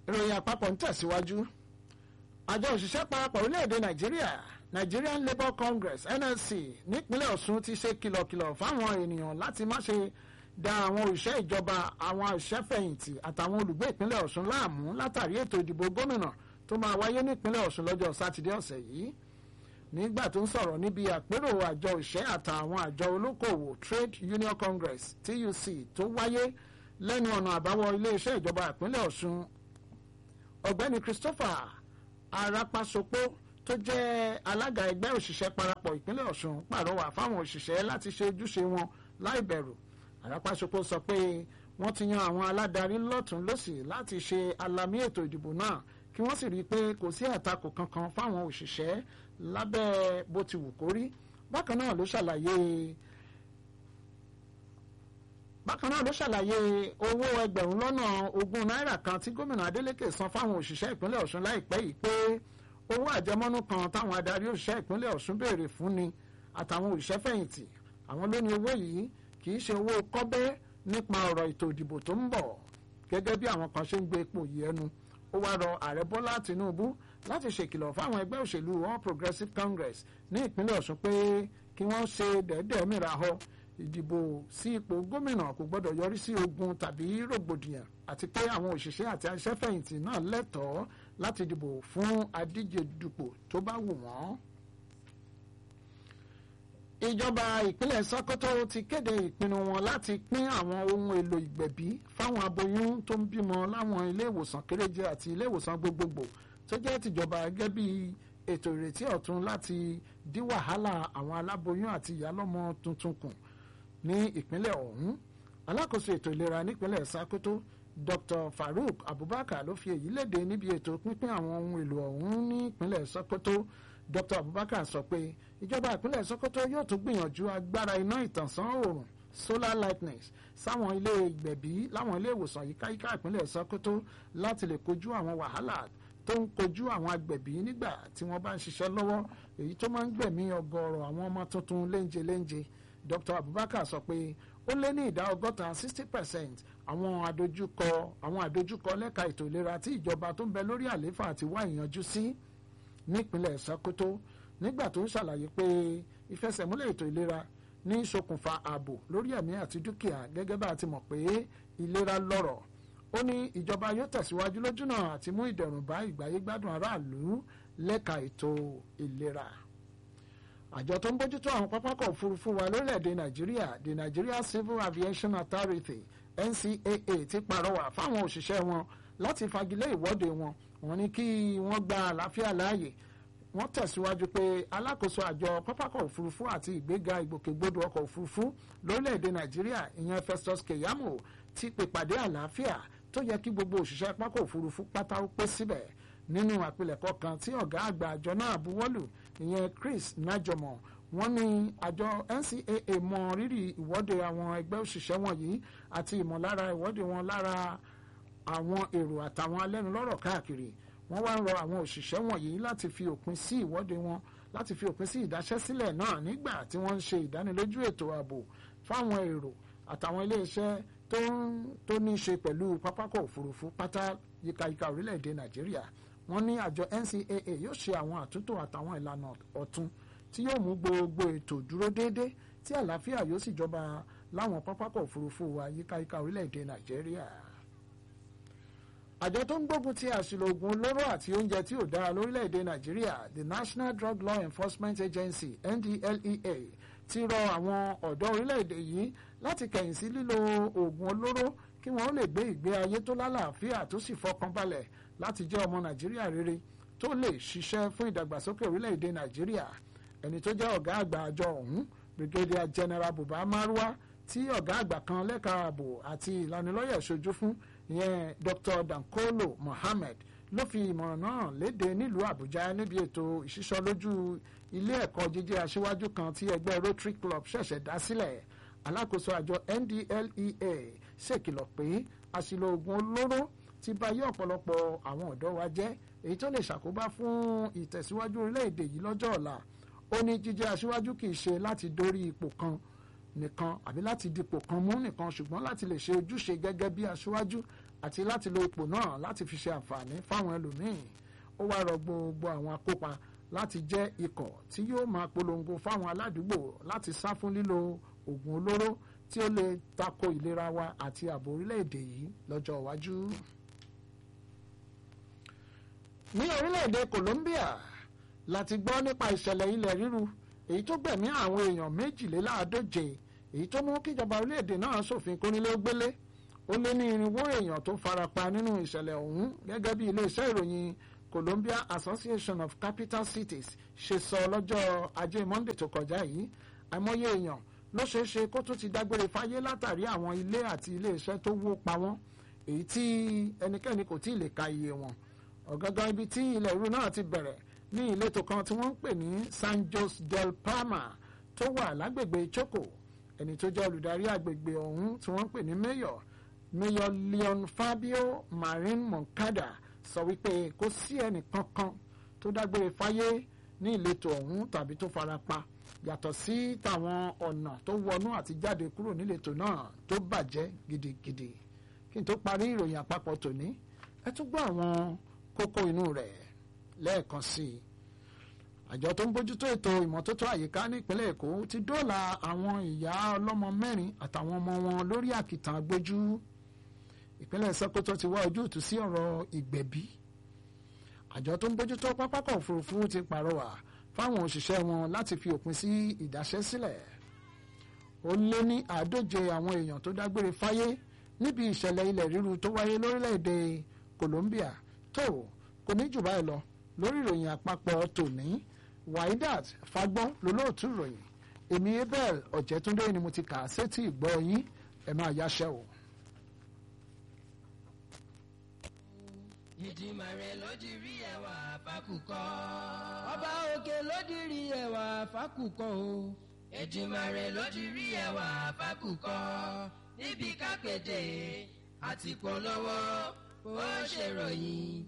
ìròyìn àpapọ̀ ń tẹ̀síwájú àjọ òṣìṣẹ́ parapọ̀ orílẹ̀-èdè nàìjíríà Nigerian Labour Congress NLC nípínlẹ̀ Ọ̀ṣun ti ṣe kìlọ̀kìlọ̀ fáwọn ènìyàn láti má ṣe da àwọn òṣìṣẹ́ ìjọba àwọn òṣìṣẹ́fẹ̀yìntì àtàwọn olùgbé ìpínlẹ̀ Ọ̀ṣun láàmú látàrí ètò ìdìbò gómìnà tó máa wáyé nípínlẹ̀ Ọ̀ṣun lọ́jọ́ sátidé ọ̀sẹ̀ yìí nígbà tó ń sọ̀rọ̀ níbi àpérò àjọ òṣìṣẹ́ àtàwọn àjọ olókòwò Trade Union Congress TUC tó wáyé lẹ́nu ọ̀nà àbáwọ̀ iléeṣẹ́ ìjọba ìpínlẹ̀ Ọ̀ṣun ọ̀gbẹ́ni Christopher Arapasopo tó jẹ́ alága ẹgbẹ́ òṣìṣẹ́ parapọ̀ ìpínlẹ̀ Ọ̀ṣun pàrọwà fáwọn òṣìṣẹ́ láti ṣe ojúṣe wọn láì bẹ̀rù Arapasopo sọ pé wọ́n ti yan àwọn aládarí lọ́tún lọ́sì láti ṣe alamí ètò ìdìbò náà kí wọ́n sì rí i pé kò sí àtakò kankan fáwọn òṣìṣẹ́ lábẹ́ bó ti wù kó rí bákan náà ló ṣàlàyé bákan náà ló ṣàlàyé owó ẹgbẹ̀rún lọ́nà ogún náírà kan tí gómìnà Adeleke san fáwọn òṣìṣẹ́ ìpínlẹ̀ Ọ̀ṣun láìpẹ́ yìí pé owó àjẹmọ́nú kan táwọn adarí òṣìṣẹ́ ìpínlẹ̀ Ọ̀ṣun béèrè fún ni àtàwọn òṣìṣẹ́ fẹ̀yìntì àwọn ló ní owó yìí kì í ṣe owó kọ́bẹ́ nípa ọ̀rọ̀ ètò ìdìbò tó ń bọ̀ gẹ́gẹ́ bí àwọn kan ṣe ń gbé ipò yìí ẹnu ó wá rọ ààrẹ Bọ́lá Tinubu láti ṣèkìlọ̀ fáwọn ẹgbẹ́ òṣèlú All Progressives Congress ní ìpínlẹ̀ Ọ̀ṣun pé kí wọ́n ṣe dẹ́ẹ́dẹ́ẹ́ mìíràn họ ìdìbò sí ipò gómìnà kò gbọdọ̀ yọrí sí ogun tàbí rògbòdìyàn àti pé àwọn òṣìṣẹ́ àti aṣẹ́fẹ̀yìntì náà lẹ́tọ̀ọ́ láti dìbò fún adíje dupò tó bá wù wọ́n. ìjọba ìpínlẹ̀ Sokoto ti kéde ìpinnu wọn láti pín àwọn ohun èlò ìgbẹ̀bí fáwọn aboyún tó ń bímọ láwọn ilé ìwòsàn kéréje àti ilé ìwòsàn gbogbogbò tó jẹ́ tìjọba gẹ́gẹ́ bí ètò ìrètí ọ̀tun láti dí wàhálà àwọn aláboyún àti ìyálọ́mọ tuntun kù ní ìpínlẹ̀ ọ̀hún alákòóso ètò ìlera nípínlẹ̀ Sokoto Dr. Farouk Abubakar ló fi èyí léde níbi ètò pínpín àwọn ohun èlò ọ̀hún ní ìpínlẹ̀ Sokoto Dr. Abubakar sọ pé ìjọba ìpínlẹ̀ Sokoto yóò tún gbìyànjú agbára iná ìtànsán oòrùn solar lightness sáwọn ilé ìgbẹ̀bí láwọn ilé ìwòsàn yíkáyíká ìpínlẹ̀ Sokoto láti lè kojú àwọn wàhálà tó ń kojú àwọn agbẹ̀bí nígbà tí wọ́n bá ń ṣiṣẹ́ lọ́wọ́ èyí tó máa ń gbẹ̀mí ọgọ́rọ̀ àwọn ọmọ tuntun léńje léńje Dr. Abubakar sọ pé ó lé ní ìdá ọgọ́ta sixty percent àwọn àdójúkọ àwọn àdójúkọ lẹ́ka ètò ìlera tí ìjọba tó ń bẹ lórí àlééfà ti wá ìyanjú sí nípínlẹ̀ Sokoto nígbà tó ń ṣàlàyé pé ìfẹsẹ̀múlẹ̀ ètò ìlera ní ṣokùnfà ààbò lórí ẹ̀mí àti dúkìá gẹ́gẹ́ bá a ti mọ̀ pé ìlera lọ́rọ̀ ó ní ìjọba yóò tẹ̀síwájú lójúnà àti mú ìdẹ̀rùn bá ìgbáyégbádùn aráàlú lẹ́ka ètò ìlera àjọ tó ń bójútó àwọn pápákọ̀ òfurufú wa lórílẹ̀‐èdè nàìjíríà the Nigeria Civil Aviation Authority NCAA ti pàrọwà fáwọn òṣìṣẹ́ wọn láti fagilé ìwọ́de wọn wọ́n ní kí wọ́n gba àlàáfíà láàyè wọ́n tẹ̀síwájú pé alákòóso àjọ pápákọ̀ òfurufú àti ìgbéga ìgbòkègbodò ọkọ̀ òfurufú lórílẹ̀‐èdè nàìjíríà ìyẹn Festus Keyamo ti pèpàdé àlàáfíà tó yẹ kí gbogbo òṣìṣẹ́ pápákọ̀ òfurufú pátá ó pé síbẹ̀ nínú àpilẹ̀kọ kan tí ọ̀gá àgbà àjọ náà buwọ́lù ìyẹn Chris Najomo wọ́n ní àjọ NCAA mọ rírì ìwọ́de àwọn ẹgbẹ́ òṣìṣẹ́ wọ̀nyí àti ìmọ̀lára ìwọ́de wọn lára àwọn èrò àtàwọn alẹ́nulọ́rọ̀ káàkiri wọ́n wá ń rọ àwọn òṣìṣẹ́ wọ̀nyí láti fi òpin sí ìwọ́de wọn láti fi òpin sí ìdáṣẹ́sílẹ̀ náà nígbà tí wọ́n ń ṣe ìdánilójú ètò ààbò fáwọn èrò àtàwọn iléeṣẹ́ tó ní í ṣe pẹ̀lú pápákọ̀ òfurufú pátá yíkayíka orílẹ̀-èdè Nàìjíríà wọ́n ní àjọ NCAA yóò ṣe àwọn àtúntò àtàwọn ìlànà ọ̀tun tí yóò mú gbogbo ètò dúró déédé tí àlàáfíà yóò sì jọba láwọn pápákọ̀ òfurufú wa yíkáyíká orílẹ̀-èdè Nàìjíríà. àjọ tó ń gbógun ti àṣìlò oògùn olóró àti oúnjẹ tí ò dára lórílẹ̀-èdè Nàìjíríà the National Drug Law Enforcement Agency NDLEA ti rọ àwọn ọ̀dọ́ orílẹ̀-èdè yìí láti kẹ̀yìn sí lílo oògùn olóró kí wọ́n lè gbé ìgbé ayé tó lálàáfíà tó sì fọkànbalẹ̀ láti jẹ́ ọmọ nàìjíríà rere tó lè ṣiṣẹ́ fún ìdàgbàsókè orílẹ̀-èdè nàìjíríà ẹni tó jẹ́ ọ̀gá àgbà àjọ ọ̀hún brigadier general buba marwa tí ọ̀gá àgbà kan lẹ́ka ààbò àti ìlanilọ́yẹ̀ ṣojú fún ìyẹn dr dankolo mohammed ló fi ìmọ̀ràn náà léde nílùú àbújá níbi ètò ìṣísọlójú ilé ẹ̀kọ́ jíjẹ́ aṣíwájú kan tí ẹgbẹ́ rotary club ṣẹ̀ṣẹ̀ dá sílẹ̀ alákòóso àjọ ndlea ṣèkìlọ̀ pé àṣìlò oògùn olóró ti bà yé ọ̀pọ̀lọpọ̀ àwọn ọ̀dọ́ wa jẹ́ èyí tó lè ṣàkóbá fún ìtẹ̀síwájú orílẹ̀-èdè yìí lọ́jọ́ ọ̀la ó ní jíjẹ́ aṣíwájú kì í ṣe láti dórí ipò kan nìkan àbí láti dipò kan mú nìkan ṣùgbọ́n láti lè ṣe ojúṣe gẹ́gẹ́ bí aṣíwájú àti láti lo ipò náà láti fi ṣe àǹfààní fáwọn ẹlòmíín ó wá rọ gbogbo àwọn akópa láti jẹ́ ikọ̀ tí yóò máa polongo fáwọn aládùúgbò láti sá fún lílo oògùn olóró tí ó lè tako ìlera wa àti ààbò orílẹ̀-èdè yìí lọ́jọ́ iwájú. ní orílẹ̀-èdè Colombia láti gbọ́ nípa ìṣẹ̀lẹ̀ ilẹ̀ ríru èyí tó gbẹ̀mí àwọn èèyàn méjìléláàádóje èyí tó mú kíjọba orílẹ̀-èdè náà ṣòfin kónílé-ó-gbélé ó lé ní irinwó èèyàn tó farapa nínú ìṣẹ̀lẹ̀ ọ̀hún gẹ́gẹ́ bí iléeṣẹ́ ìròyìn Colombia Association of Capital Cities ṣe sọ lọ́jọ́ ajé Monday tó kọjá yìí àìmọye èèyàn ló ṣeé ṣe kó tún ti dágbére fáyé látàrí àwọn ilé àti iléeṣẹ́ tó wó pa wọ́n èyí tí ẹnikẹ́ni kò tí ì lè ka iye wọn ọ̀gángan ibi tí ilẹ̀ ìrú náà ti bẹ̀rẹ̀ ní ìletò kan tí wọ́n ń pè ní San Jose del Palma tó wà lágbègbè Choco ẹni tó jẹ́ olùdarí àgbègbè ọ̀hún tí wọ́n ń pè ní mayor mayor Leon Fabio Marin Moncada sọ wípé kò sí ẹnì kankan tó dágbére fáyé ní ìletò ọ̀hún tàbí tó fara pa yàtọ̀ sí tàwọn ọ̀nà tó wọnú àti jáde kúrò níletò náà tó bàjẹ́ gidigidi kí n tó parí ìròyìn àpapọ̀ tòní ẹ tún gbọ́ àwọn kókó inú rẹ̀ lẹ́ẹ̀kan sí i àjọ tó ń bójútó ètò ìmọ́tótó àyíká nípínlẹ̀ èkó ti dóòlà àwọn ìyá ọlọ́mọ mẹ́rin àtàwọn ọmọ wọn lórí àkìtàn agbójú ìpínlẹ̀ Sókótó ti wá ojútùú sí ọ̀rọ̀ ìgbẹ̀bí àjọ tó ń bójútó pápákọ̀ òfurufú ti pàrọwà fáwọn òṣìṣẹ́ wọn láti fi òpin sí ìdáṣẹ́ sílẹ̀ ó lé ní àádóje àwọn èèyàn tó dágbére fáyé níbi ìṣẹ̀lẹ̀ ilẹ̀ ríru tó wáyé lórílẹ̀‐èdè Colombia tó kò ní jù báyìí lọ lórí ìròyìn àpapọ̀ tòní Waidat Fagbọ́n lólóòtú ìròyìn èmi Abel Ọ̀jẹ̀túndé ni mo ti kà á sétí ìgbọ́ yín ẹ máa yáṣẹ́ o. Ìdìmàrè ló di rí ẹwà fákùkọ. ọba òkè ló di rí ẹwà fákùkọ o. Ìdìmàrè ló di rí ẹwà fákùkọ. níbi kápẹ́tẹ̀ àti polówó ó ṣèròyìn